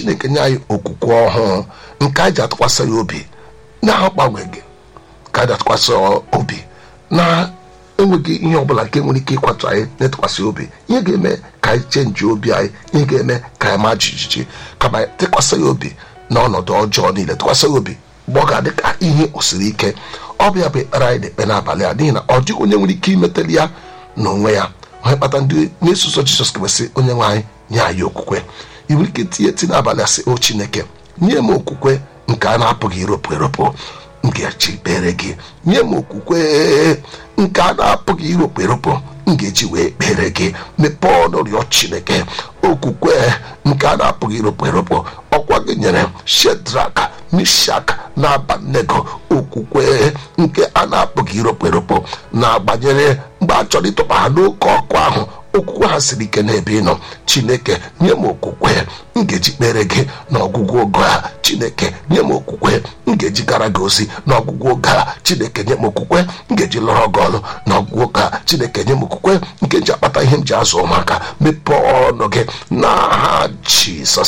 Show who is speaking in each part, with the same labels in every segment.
Speaker 1: chineke nye anyị okwukwe ọhụụ nke anyị ji atụkwasị ya obi na agbanweghị ka anyị ji atụkwasị obi na enweghị ihe ọbụla nke nwere ike ịkwatụ anyị na-etụkwasị obi ihe ga-eme ka anyị chenji obi anyị ihe ga-eme ka anyị maa jijiji kama anyị tụkwasị ya obi na ọnọdụ ọjọọ niile tụkwasị ya obi mgbe ọ ga-adị ka ihe osiri ike ọ bụ ya bụ ekpere anyị na-ekpe n'abalị a n'ihi na ọ dịghị onye nwere ike imetali ya n'onwe ya onye kpata ndị na-eso ụzọ jizọs kwesị onye nwe anyị nye anyị okwukwe ị nwere ike tinye eti n'abalị asị o chineke nye m okwukwe nke a na-apụghị iropụ eropụ m ga-eji kpere gị nye m okwukwe nke a na-apụghị iropụ eropụ m ga-eji wee kpere gị mepee ọnụ rịọ chineke okwukwe nke a na-apụghị iropụ eropụ ọkwa gị nyere shedrak mishak na abanego okwukwe nke a na-apụghị iropụ eropụ na-agbanyere mgbe a chọrọ ịtụba ha n'oke ọkụ ahụ okwukwe ha siri ike n'ebe ị nọ chineke nye m okwukwe m ga-eji kpere gị n'ọgwụgwụ oge a chineke nye m okwukwe m ga-eji gara gị ozi n'ọgwụgwụ oge a chineke nye m okwukwe m ga-eji lọrọ gị ọrụ n'ọgwụgwụ oge a chineke nye m okwukwe nke ji akpata ihe m ji azụ ụmụaka mepee ọnụ gị n'aha jizọs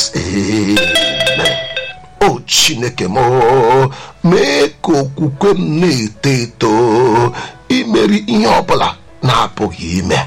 Speaker 1: amen o chineke m mee ka okwukwe m na-eto eto imeri ihe ọbụla na-apụghị ime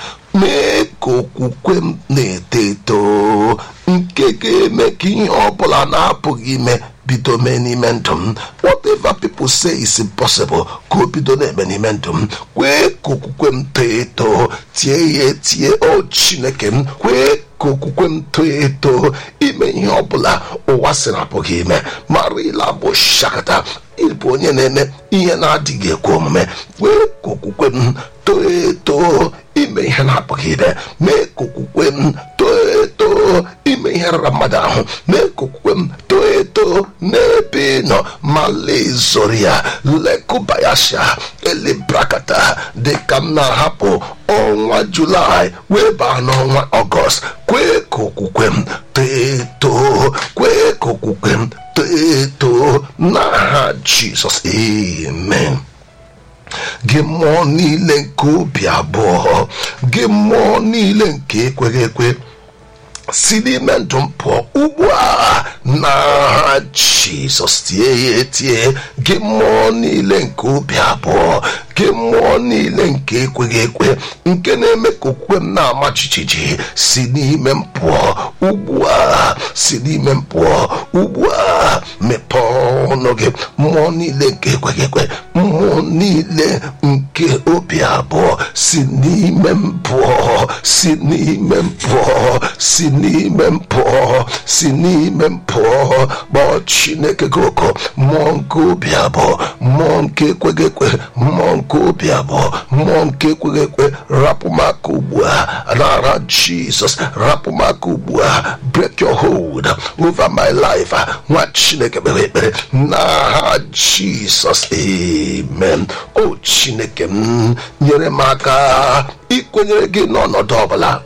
Speaker 1: mee ka okwukwe m na-eto eto nke ga-eme ka ihe ọbụla na-apụghị ime bido mee n'ime ndụ m whatever people say is impossible ka o bido na-eme n'ime ndụ m kwee ka okwukwe m too eto tie ya etie o chineke m kwee ka okwukwe m too eto ime ihe ọbụla ụwa sị na apụghị ime marila bụ shakata ịbụ onye na-eme ihe na-adịghị ekwe omume kwee ka okwukwe m too eto ime ihe na-apụghị ime mee ka okwukwe m too eto ime ihe rara mmadụ ahụ mee ka okwukwe m too eto n'ebe ị nọ ma lezoro ya lekụbayasha elibrakata dịka m na-ahapụ ọnwa julaị wee baa n'ọnwa ọgọst kwee ka okwukwe m too eto kwee ka okwukwe m too eto n'aha jizọs amen gị mmụọ niile nke obi abụọ gị mmụọ niile nke ekweghị ekwe si n'ime ndụ m pụọ ugbu a na jizọs tie ya etie gị mmụọ niile nke obi abụọ gị mmụọ niile nke ekweghị ekwe nke na-eme ka okwukwe m na-ama jijiji si n'ime m pụọ ugbu a si n'ime m pụọ ugbu a mepee ọnụ gị mmụọ niile nke ekweghị ekwe mmụọ niile nke obi abụọ si n'ime m pụọ si n'ime m pụọ si n'ime m pụọ si n'ime m pụọ kpọọ chineke gị oku mmụọ nke obi abụọ mmụọ nke ekweghị ekwe mmụọ nke obi abụọ mmụọ nke ekweghị ekwe rapụ m aka ugbu a n'ara jizọs rapụ m aka ugbu a break your hold over my life nwa chineke kpere ekpere n'aha jizọs amen o chineke m nyere m aka ikwenyere gị n'ọnọdụ ọbụla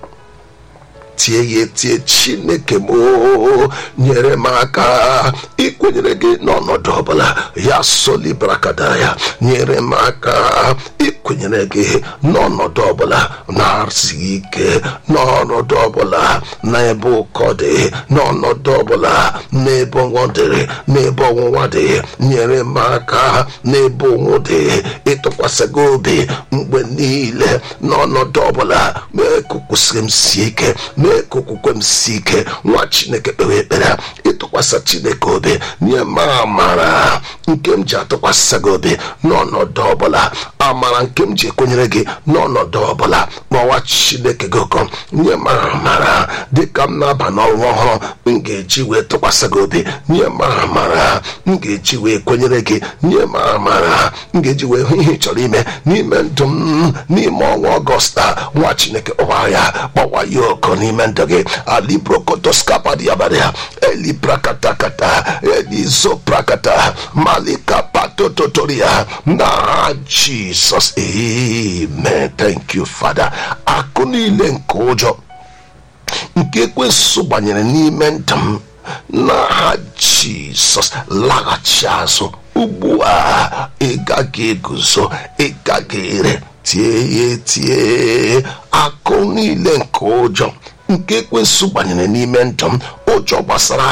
Speaker 1: tie ya etie chineke m nyere m aka ikwenyere gị n'ọnọdụ ọbụla ya solibrakada ya nyere m aka ikwenyere gị n'ọnọdụ ọbụla na-arụsighị ike n'ọnọdụ ọbụla n'ebe ụkọ dị n'ọnọdụ ọbụla n'ebe ọnwụ dịrị n'ebe ọnwụnwa dị nyere m aka n'ebe ụnwụ dị ịtụkwasị gị obi mgbe niile n'ọnọdụ ọbụla mee ka kwụsịrị m sie ike mee ka okwukwe m si ike nwa chineke kpewe ekpere ịtụkwasị chineke obi nye m amara nke m ji atụkwasị gị obi n'ọnọdụ ọbụla amara nke m ji ekwenyere gị n'ọnọdụ ọbụla kpọwa chineke gị ụkọ nye m amara dịka m na-aba n'ọnwa ọhụrụ m ga-eji wee tụkwasị gị obi nye m amara m ga-eji wee kwenyere gị nye m amara m ga-eji wee hụ ihe ị chọrọ ime n'ime ndụ m n'ime ọnwa ọgọsta nwa chineke kpọwa ya kpọwa ya ọkọ n'ime ndụ gị alibrokotoskapadiabaria elibrakata elizoprakata malikapatototoria na jizọs amen thank you father akụ niile nke ụjọ nke ekwesị gbanyere n'ime ndụ m n'aha jizọs laghachi azụ ugbu a ị gaghị eguzo ị gaghị ere tie ya etie akụ niile nke ụjọ nke ekwensụ gbanyere n'ime ndụ m ụjọ gbasara